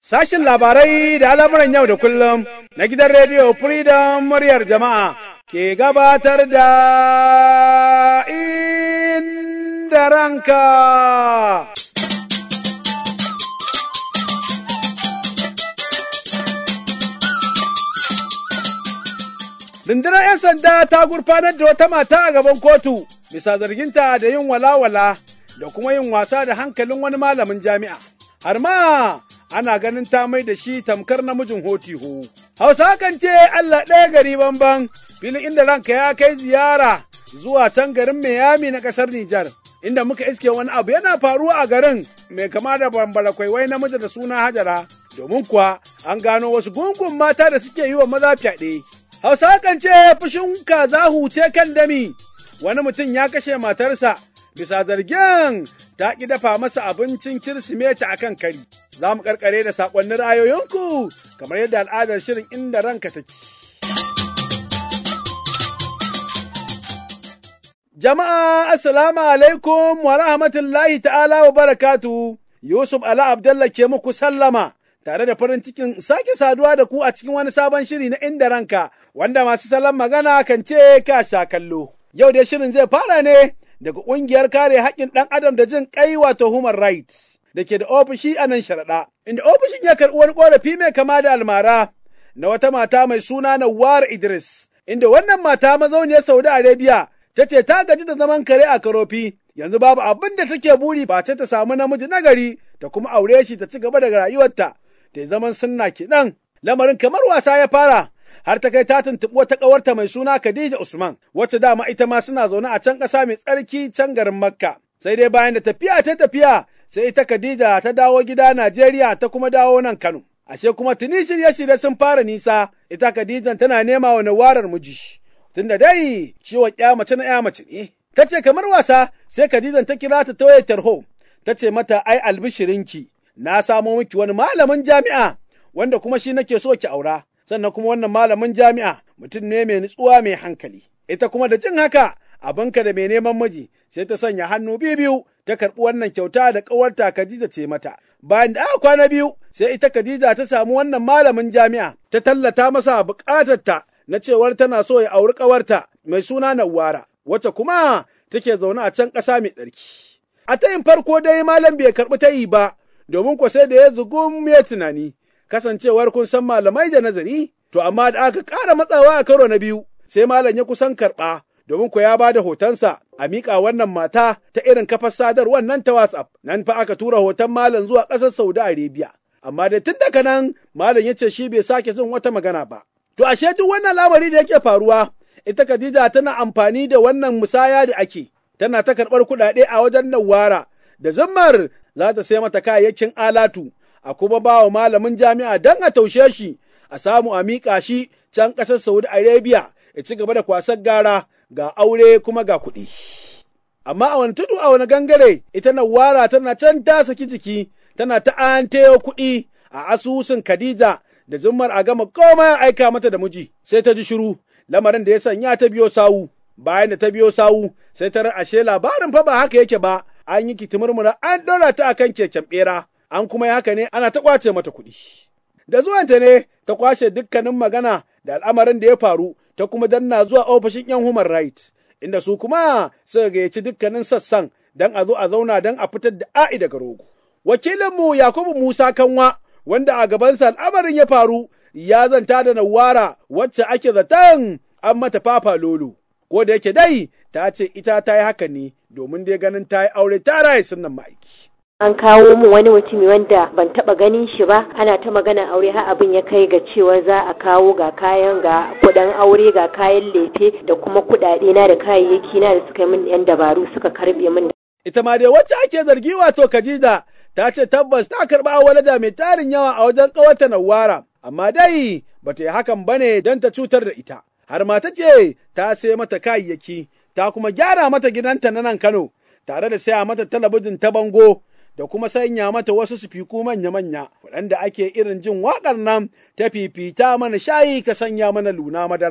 Sashin labarai da al'amuran yau da kullum na gidan rediyo Freedom muryar jama'a ke gabatar da inda ranka. Rundunar 'yan sanda ta gurfanar da wata mata a gaban kotu bisa zarginta da yin walawala da kuma yin wasa da hankalin wani malamin jami'a. Har ma ana ganin ta mai da shi tamkar namijin hotiho. Hausa kan ce Allah ɗaya gari banban filin inda ranka ya kai ziyara zuwa can garin Miami na ƙasar Nijar. Inda muka iske wani abu yana faruwa a garin mai kama da bambara kwaiwai namiji da suna Hajara. Domin kuwa an gano wasu gungun mata da suke yi wa maza fyaɗe. Hausa kan ce fushin kaza huce kan dami. Wani mutum ya kashe matarsa bisa zargin ta ƙi dafa masa abincin Kirsimeti a kan kari. Za mu ƙarƙare da saƙonnin ra'ayoyinku kamar yadda al'adar shirin inda ranka take. Jama'a Assalamu alaikum wa rahmatullahi ta'ala wa barakatu. Yusuf Ala Abdallah ke muku sallama tare da farin cikin sake saduwa da ku a cikin wani sabon shiri na inda ranka wanda masu salon magana kan ce ka sha kallo. Yau dai shirin zai fara ne daga ƙungiyar kare haƙƙin ɗan adam da jin ƙai wato human rights da ke da ofishi a nan sharaɗa. Inda ofishin ya karɓi wani ƙorafi mai kama da almara na wata mata mai suna Nawar Idris. Inda wannan mata mazauniyar Saudi Arabia ta ce ta gaji da zaman kare a karofi yanzu babu abin da take buri ba ce ta samu namiji nagari ta kuma aure shi ta ci gaba da rayuwarta ta zaman sunna kenan. Lamarin kamar wasa ya fara har ta kai ta tuntuɓi wata ƙawarta mai suna Khadija Usman, wacce dama ita ma suna zaune a can ƙasa mai tsarki can garin Makka. Sai dai bayan da tafiya ta tafiya, sai ita Khadija ta dawo gida Najeriya ta kuma dawo nan Kano. Ashe kuma tuni shirye-shirye sun fara nisa, ita Khadijan tana nema wa nawarar miji. Tunda dai ciwon ya mace na ya mace ne. Ta ce kamar wasa, sai Khadijan ta kira ta toye tarho. Ta ce mata ai albishirinki, na samo miki wani malamin jami'a, wanda kuma shi nake so ki aura. sannan kuma wannan malamin jami'a mutum ne mai nutsuwa mai hankali. Ita kuma da jin haka abinka da mai neman miji sai ta sanya hannu biyu biyu ta karɓi wannan kyauta da ƙawarta Khadija ce mata. Bayan da aka kwana biyu sai ita Khadija ta samu wannan malamin jami'a ta tallata masa buƙatarta na cewar tana so ya auri ƙawarta mai suna Nawara wacce kuma take zaune a can ƙasa mai tsarki. A tayin farko dai malam bai karɓi tayi ba domin ko sai da ya zugum ya tunani. kasancewar kun san malamai da nazari, to amma da aka ƙara matsawa a karo na biyu, sai malam ya kusan karɓa, domin ko ya ba da hotonsa a miƙa wannan mata ta irin kafar sadarwar nan ta WhatsApp, nan fa aka tura hoton malam zuwa ƙasar Saudi Arabia. Amma da tun daga nan malam ya ce shi bai sake jin wata magana ba. To ashe duk wannan lamari da yake faruwa, ita Khadija tana amfani da wannan musaya da ake, tana ta karɓar kuɗaɗe a wajen Nawara, da zammar za ta sai mata kayayyakin alatu, a kuma ba wa malamin jami'a don a taushe shi a samu a miƙa shi can ƙasar Saudi Arabia ya ci gaba da kwasar gara ga aure kuma ga kuɗi. Amma a wani tudu a wani gangare ita Nawara tana can ta saki jiki tana ta an kuɗi a asusun Khadija da zummar a gama koma aika mata da miji sai ta ji shiru lamarin da ya sanya ta biyo sawu bayan da ta biyo sawu sai ta ashe labarin fa ba haka yake ba an yi kitimurmura an ɗora ta akan keken ɓera. an kuma yi haka ne ana ta ƙwace mata kuɗi. Da zuwanta ne ta kwashe dukkanin magana da al'amarin da ya faru ta kuma danna zuwa ofishin 'yan human right, inda su kuma suka gayyaci dukkanin sassan don a zo a zauna don a fitar da a'i daga rogo. Wakilinmu Yakubu Musa Kanwa wanda a gabansa al'amarin ya faru ya zanta da Nawara wacce ake zaton an mata fafa lolo. Ko da yake dai ta ce ita ta yi haka ne domin dai ganin ta yi aure ta raye sunan ma'aiki. an kawo mu wani mutumi wanda ban taba ganin shi ba ana ta magana aure har abin ya kai ga cewa za a kawo ga kayan ga kudin aure ga kayan lefe da kuma kudade na da kayayyaki na da suka min yan dabaru suka karbe min ita ma dai wacce ake zargi wato Khadija ta ce tabbas ta karba walada mai tarin yawa a wajen kawata Nawara amma dai bata yi hakan bane don ta cutar da ita har ma ta ce ta sai mata kayayyaki ta kuma gyara mata gidanta na nan Kano tare da saya mata talabijin ta bango da kuma sanya mata wasu sufiku manya-manya waɗanda ake irin jin waƙar nan ta fifita mana shayi ka sanya mana luna madara.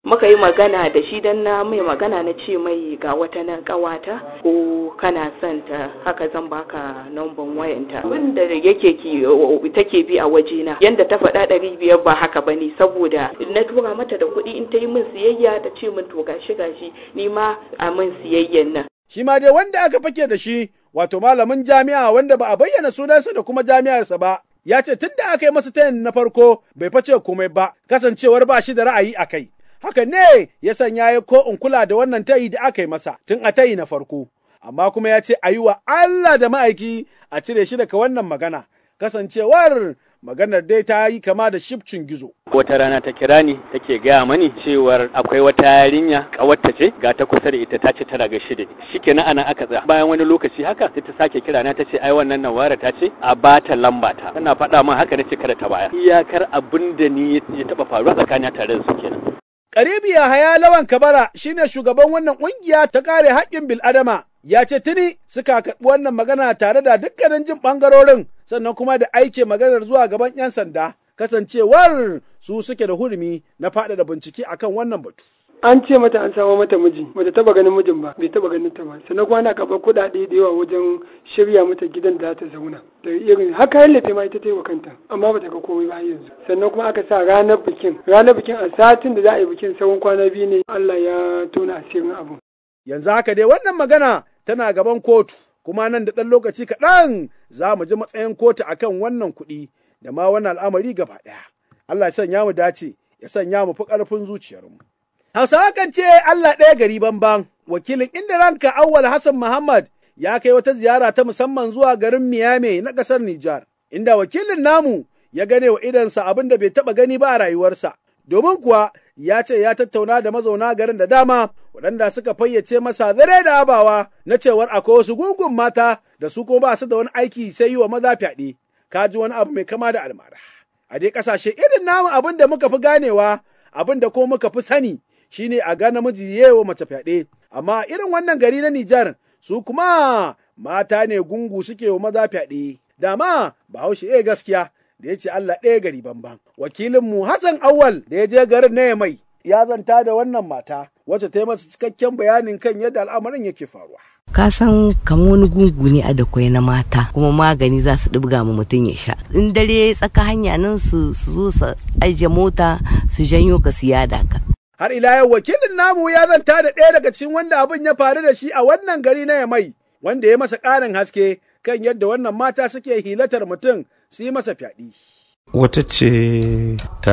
muka yi magana da shi dan na mai magana na ce mai ga wata nan kawata ko kana son ta haka zan baka namban wayanta wanda yake ki take bi a wajena yanda ta faɗa ɗari biyar ba haka bane saboda na tura mata da kuɗi in ta yi min siyayya ta ce min to gashi gashi ni ma a min siyayyan nan Shi ma dai wanda aka fake da shi wato malamin jami'a wanda ba a bayyana sunansa da kuma jami'arsa ba ya ce tun da aka yi masa tayin na farko bai face komai ba kasancewar ba shi da ra'ayi a kai. Haka ne ya sanya ya ko in kula da wannan tayi da aka yi masa tun a tayi na farko. Amma kuma ya ce a yi wa Allah da ma'aiki a cire shi daga wannan magana. Kasancewar maganar dai ta yi kama da shifcin gizo. wata rana ta kira ni take gaya mani cewar akwai wata yarinya kawarta ce ga ta kusa da ita ta ce tana gaishe da ni shikenan ana aka tsaya bayan wani lokaci haka sai ta sake kira na ta ce ai wannan nawara ta ce a bata lamba ta tana faɗa min haka nace kada ta baya iyakar abin da ni ya taba faruwa tsakanin tare da su kenan Karibi Yahaya Lawan Kabara shine shugaban wannan ƙungiya ta kare haƙƙin bil'adama. Ya ce tuni suka karɓi wannan magana tare da dukkanin jin ɓangarorin sannan kuma da aike maganar zuwa gaban 'yan sanda. Kasancewar su suke da hurumi na faɗaɗa bincike akan wannan batu. an ce mata an samo mata miji bata taba ganin mijin ba bai taba ganin ta ba sannan kuma ana karɓar kuɗaɗe da yawa wajen shirya mata gidan da za ta zauna da irin haka yallafe ma ita ta yi wa kanta amma bata ga komai ba yanzu sannan kuma aka sa ranar bikin ranar bikin a satin da za a yi bikin tsawon kwana biyu ne Allah ya tona asirin abu Yanzu haka dai wannan magana tana gaban kotu kuma nan da ɗan lokaci kaɗan za mu ji matsayin kotu akan wannan kuɗi da ma wannan al'amari gaba ɗaya. Allah ya sanya mu dace ya sanya mu fi ƙarfin zuciyarmu. Hausawa kan ce Allah ɗaya gari banban, wakilin inda ranka Awwal Hassan Muhammad ya kai wata ziyara ta musamman zuwa garin Miami na ƙasar Nijar, inda wakilin namu ya gane wa idansa abin da bai taɓa gani ba a rayuwarsa. Domin kuwa ya ce ya tattauna da mazauna garin da dama waɗanda suka fayyace masa zare da abawa na cewar akwai wasu gungun mata da su kuma ba su da wani aiki sai yi wa maza fyaɗe. Ka ji wani abu mai kama da almara. A dai ƙasashe irin namu abin da muka fi ganewa abin da kuma muka fi sani shine a ga namiji yewa mace fyaɗe, amma irin wannan gari na Nijar su kuma mata ne gungu suke wa maza fyaɗe. Dama Bahaushe eh gaskiya da ya ce Allah ɗaya gari banban. Wakilinmu Hassan Awal da ya je garin na mai ya zanta da wannan mata wacce ta yi masa cikakken bayanin kan yadda al'amarin yake faruwa. ka san kamar wani gungu ne a da kwai na mata kuma magani za su ɗibga ma mutum ya sha in dare tsaka hanya nan su zo su ajiye mota su janyo ka su yada ka Har ila yau wakilin namu ya zanta da ɗaya daga cikin wanda abin ya faru da shi a wannan gari na Yamai, wanda ya masa ƙarin haske kan yadda wannan mata suke hilatar mutum su yi masa fyaɗi. Wata ce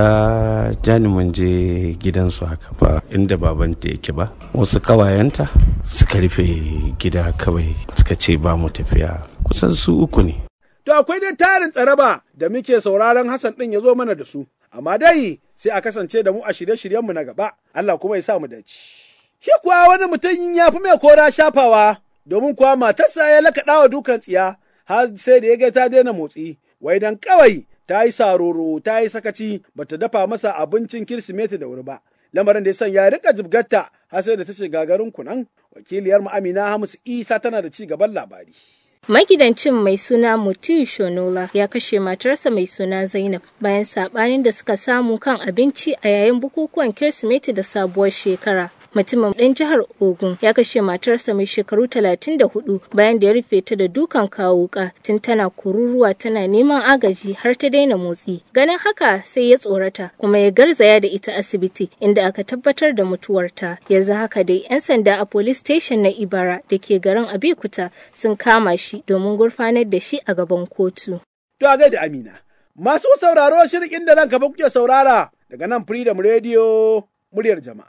ta jani mun je gidansu haka ba inda babanta yake ba. Wasu kawayenta suka rufe gida kawai suka ce ba mu tafiya kusan su uku ne. To akwai dai tarin tsaraba da muke sauraron Hassan ɗin ya zo mana da su, amma dai sai a kasance da mu a shirye-shiryenmu na gaba, Allah kuma ya sa mu dace. Shi kuwa wani mutum ya fi mai kora shafawa, domin kuwa matarsa ya lakaɗa wa dukan tsiya, har sai da ya ga ta daina motsi, wai dan kawai ta yi saroro, ta yi sakaci, bata dafa masa abincin Kirsimeti da wuri ba. Lamarin da ya sanya ya rika jibgatta har sai da ta ce gagarin kunan, wakiliyar mu Amina Hamisu Isa tana da ci gaban labari. Magidancin mai suna Mutiu Shonola ya kashe matarsa mai suna Zainab bayan sabanin da suka samu kan abinci a yayin bukukuwan Kirsimeti da sabuwar shekara. Mutumin ɗan jihar Ogun ya kashe matarsa mai shekaru 34 bayan da ya rufe ta da dukan kawuka tun tana kururuwa tana neman agaji har ta daina motsi. Ganin haka sai ya tsorata kuma ya garzaya da ita asibiti inda aka tabbatar da mutuwarta. Yanzu haka dai 'yan sanda a police station na Ibara da ke garin Abikuta sun kama shi domin gurfanar da shi a gaban kotu. To a gaida Amina. Masu sauraro shirin inda nan kafa kuke saurara daga nan Freedom Radio muryar jama'a.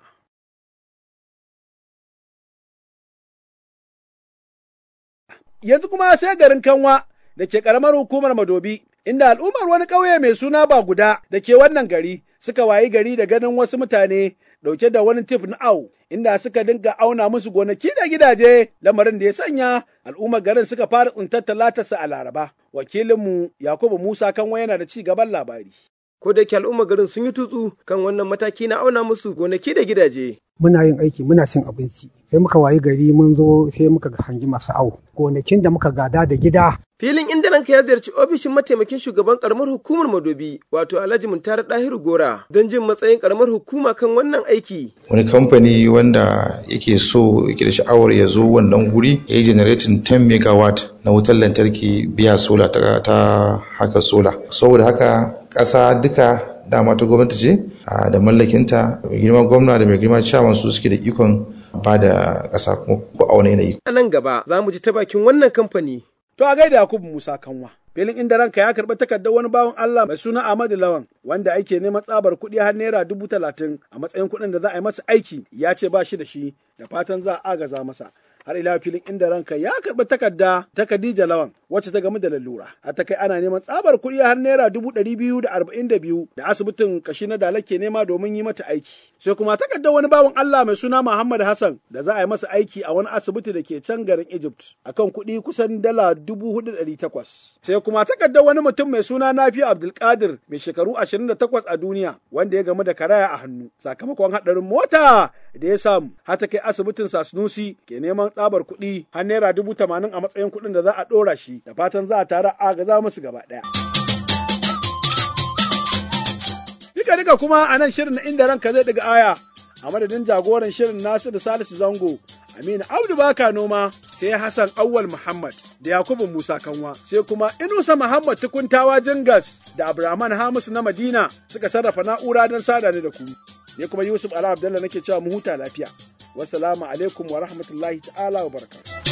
Yanzu kuma sai garin Kanwa da ke ƙaramar hukumar Madobi, inda al'ummar wani ƙauye mai suna ba guda da ke wannan gari suka wayi gari da ganin wasu mutane ɗauke da wani tif na au, inda suka dinga auna musu gonaki da gidaje lamarin da ya sanya al'ummar garin suka fara tsintar talatarsa a Laraba. Wakilinmu Yakubu Musa Kanwa yana da ci gaban labari. ko da yake al'umma garin sun yi tutsu kan wannan mataki na auna musu gonaki da gidaje. muna yin aiki muna cin abinci sai muka wayi gari mun zo sai muka hangi masu awo gonakin da muka gada da gida Filin inda ranka ya ziyarci ofishin mataimakin shugaban karamar hukumar Madobi wato Alhaji Muntari Dahiru Gora don jin matsayin karamar hukuma kan wannan aiki. Wani kamfani wanda yake so yake da sha'awar ya zo wannan guri ya yi generating 10 megawatt na wutar lantarki biya sola ta, ta haka sola. Saboda haka ƙasa duka dama ta gwamnati ce da mallakinta mai girma gwamna da mai girma chairman su suke da ikon ba da ƙasa ko a wani yanayi. A nan gaba za mu ji ta bakin wannan kamfani To a gaida Yakubu Musa Kanwa. Filin inda ranka ya karɓi takardar wani bawan Allah mai suna Ahmadu Lawan wanda ake neman tsabar kuɗi har naira dubu talatin a matsayin kuɗin da za a yi masa aiki ya ce ba shi da shi da fatan za a agaza masa. Har ila filin inda ranka ya karɓi takarda ta Khadija Lawan wacce ta gamu da lalura. A ta kai ana neman tsabar kuɗi har naira dubu ɗari biyu da arba'in da biyu da asibitin kashi na Dala ke nema domin yi mata aiki. Sai kuma takardar wani bawan Allah mai suna Muhammad Hassan da za a yi masa aiki a wani asibiti da ke can garin Egypt akan kuɗi kusan dala dubu hudu ɗari takwas. Sai kuma takardar wani mutum mai suna Nafi Abdulkadir mai shekaru 28 a duniya wanda ya gamu da karaya a hannu sakamakon haɗarin mota da ya samu har ta kai asibitin Sasnusi ke neman tsabar kuɗi har naira dubu tamanin a matsayin kuɗin da za a ɗora shi da fatan za a tara agaza musu gaba ɗaya. Duka duka kuma a nan shirin na inda ranka zai daga aya a madadin jagoran shirin Nasiru Salisu Zango Aminu Abdu Baka Noma sai Hassan Awwal Muhammad da Yakubu Musa Kanwa sai kuma Inusa Muhammad Tukuntawa Jingas da Abraman Hamisu na Madina suka sarrafa na'ura don sada ni da ku. Ne kuma Yusuf Ala Abdallah nake cewa mu huta lafiya. Wassalamu alaikum wa rahmatullahi ta'ala wa barakatuh.